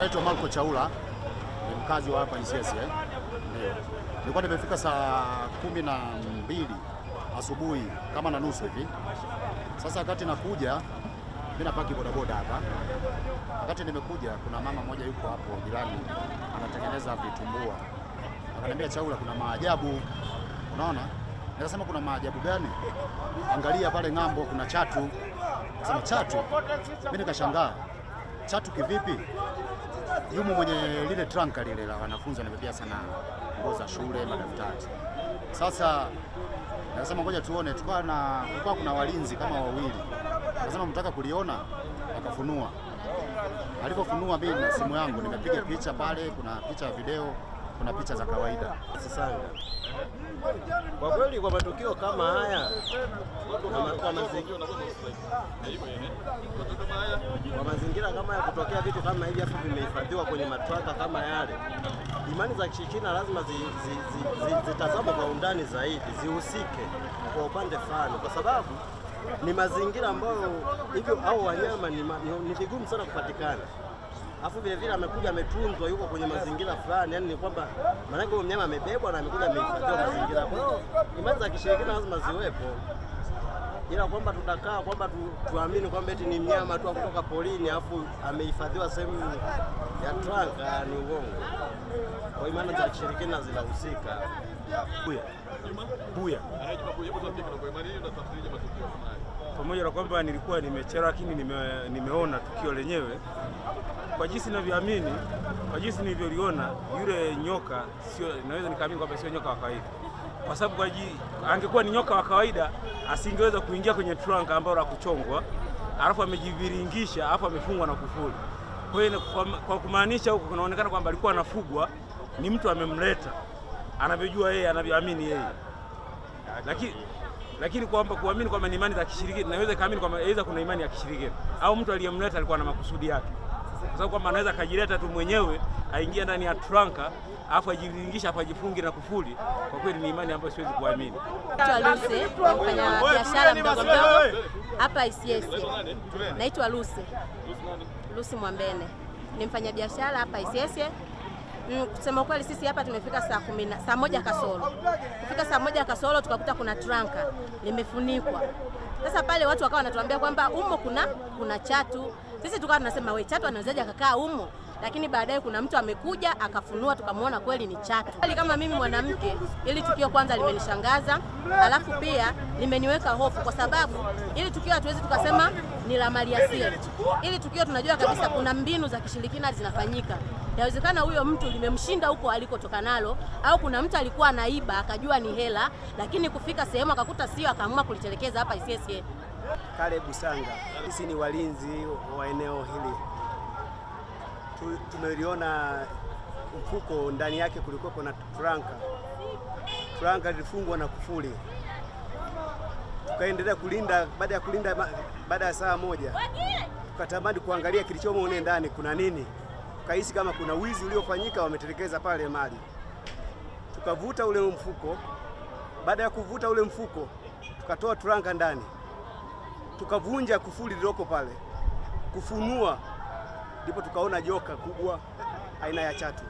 Naitwa Marco Chaula, ni mkazi wa hapa Isyesye. Ndio. Nilikuwa nimefika saa kumi na mbili asubuhi kama na nusu hivi. Sasa wakati nakuja mimi napaki bodaboda hapa. Wakati nimekuja kuna mama mmoja yuko hapo jirani anatengeneza vitumbua. Akaniambia Chaula, kuna maajabu. Unaona? Nikasema kuna maajabu gani? Angalia pale ng'ambo kuna chatu. Nikasema chatu? Mimi nikashangaa. Chatu kivipi? yumo mwenye lile tranka lile la wanafunzi wanabebea sana nguo za shule, madaftari. Sasa nasema ngoja tuone, tukawa na kulikuwa kuna walinzi kama wawili, akasema mtaka kuliona, akafunua. Alipofunua mimi na simu yangu nimepiga picha pale, kuna picha ya video, kuna picha za kawaida. Sisanga. Kwa kweli kwa matukio kama haya na ma- kwa mazingira kwa mazingira kama ya kutokea vitu kama hivi afu vimehifadhiwa kwenye matraka kama yale, imani za kishirikina lazima zi, zi, zi, zi, zitazamwe kwa undani zaidi, zihusike kwa upande fulani, kwa sababu ni mazingira ambayo hivyo au wanyama ni, ma- ni, ni vigumu sana kupatikana Alafu vile vile amekuja ametunzwa, yuko kwenye mazingira fulani, yani ni kwamba maanake huyo mnyama amebebwa na amekuja amehifadhiwa mazingira. Kwa hiyo imani za kishirikina lazima ziwepo, ila kwamba tutakaa kwamba tu, tuamini kwamba eti ni mnyama tu wa kutoka porini alafu amehifadhiwa sehemu ya tranka ni uongo. Kwa imani za kishirikina zinahusika. Buya. Buya. Pamoja na kwamba nilikuwa nimechelewa, lakini nime, nimeona tukio lenyewe kwa jinsi ninavyoamini, kwa jinsi nilivyoliona, yule nyoka sio, naweza nikaamini kwamba sio nyoka wa kawaida, kwa sababu kwa ji, angekuwa ni nyoka wa kawaida asingeweza kuingia kwenye trunk ambalo la kuchongwa, alafu amejiviringisha, alafu amefungwa na kufuli. Kwa hiyo kwa, kwa kumaanisha huko kunaonekana kwamba alikuwa anafugwa, ni mtu amemleta, anavyojua yeye, anavyoamini yeye lakini lakini kwamba kuamini kwamba ni imani za kishirikina, naweza kaamini kwamba aidha kuna imani ya kishirikina au mtu aliyemleta alikuwa na makusudi yake, kwa sababu kwamba anaweza akajileta tu mwenyewe aingia ndani ya tranka alafu ajiviringisha hapo ajifungi na kufuli. Kwa kweli ni imani ambayo siwezi kuamini. Naitwa Luse, mfanya biashara mdogo mdogo hapa Isyesye. Naitwa Luse, Lusi Mwambene, ni mfanya biashara hapa Isyesye. Mm, kusema kweli sisi hapa tumefika saa kumi na saa moja kasoro. Kufika saa moja kasoro tukakuta kuna tranka limefunikwa. Sasa pale watu wakawa wanatuambia kwamba umo kuna kuna chatu. Sisi tukawa tunasema we, chatu anawezaje akakaa umo? Lakini baadaye kuna mtu amekuja akafunua, tukamwona kweli ni chatu. Kweli kama mimi mwanamke, ili tukio kwanza limenishangaza, alafu pia limeniweka hofu, kwa sababu ili tukio hatuwezi tukasema ni la maliasili. Ili tukio tunajua kabisa kuna mbinu za kishirikina zinafanyika. Yawezekana huyo mtu limemshinda huko alikotoka nalo, au kuna mtu alikuwa anaiba akajua ni hela, lakini kufika sehemu akakuta sio, akaamua kulitelekeza hapa Isyesye. Kalebu Sanga. Sisi ni walinzi wa eneo hili. Tu- Tumeliona mfuko, ndani yake kulikuwa na franka. Franka lilifungwa na kufuli. Tukaendelea kulinda. Baada ya kulinda, ma- baada ya saa moja tukatamani kuangalia kilichomo mle ndani kuna nini. Tukahisi kama kuna wizi uliofanyika, wametelekeza pale mali. Tukavuta ule mfuko. Baada ya kuvuta ule mfuko, tukatoa franka ndani tukavunja kufuli lililoko pale, kufunua, ndipo tukaona joka kubwa aina ya chatu.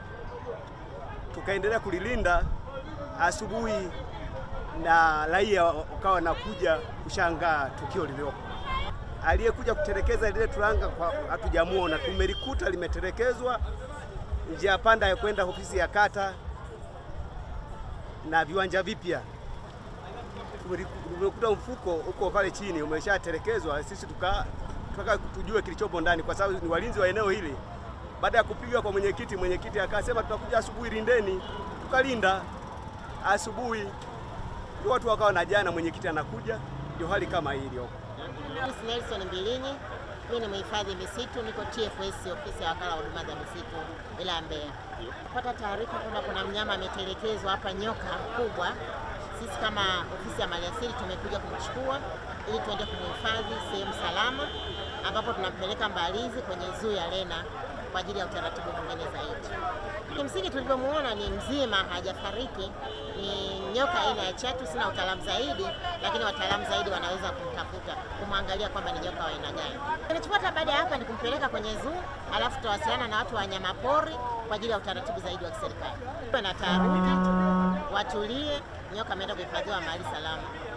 Tukaendelea kulilinda asubuhi, na raia wakawa nakuja kushangaa tukio lililopo. Aliyekuja kutelekeza lile turanga kwa hatujamuona, tumelikuta limetelekezwa njia panda ya kwenda ofisi ya kata na viwanja vipya tumekuta mfuko uko pale chini umeshatelekezwa. Sisi tuka tutaka tujue kilichopo ndani, kwa sababu ni walinzi wa eneo hili. Baada ya kupiga kwa mwenyekiti, mwenyekiti akasema tutakuja asubuhi, lindeni. Tukalinda asubuhi, ndio watu wakawa na jana, mwenyekiti anakuja, ndio hali kama hii iliyoko. Miss Nelson Mbilinyi, mimi ni mhifadhi misitu, niko TFS, ofisi ya wakala wa huduma za misitu wilaya ya Mbeya. Kupata taarifa kwamba kuna mnyama ametelekezwa hapa, nyoka mkubwa, sisi kama ofisi ya maliasili tumekuja kumchukua ili tuende kumhifadhi sehemu salama, ambapo tunampeleka Mbalizi kwenye zoo ya Lena kwa ajili ya utaratibu mwingine zaidi. Kimsingi tulivyomuona ni mzima, hajafariki. Ni nyoka aina ya chatu, sina utaalamu zaidi, lakini wataalamu zaidi wanaweza kumtafuta kumwangalia kwamba ni nyoka wa aina gani. Kinachofuata baada ya hapa ni kumpeleka kwenye zoo, alafu tutawasiliana na watu wa wanyamapori kwa ajili ya utaratibu zaidi wa kiserikali. Na taharuki, watulie, nyoka ameenda kuhifadhiwa mahali salama.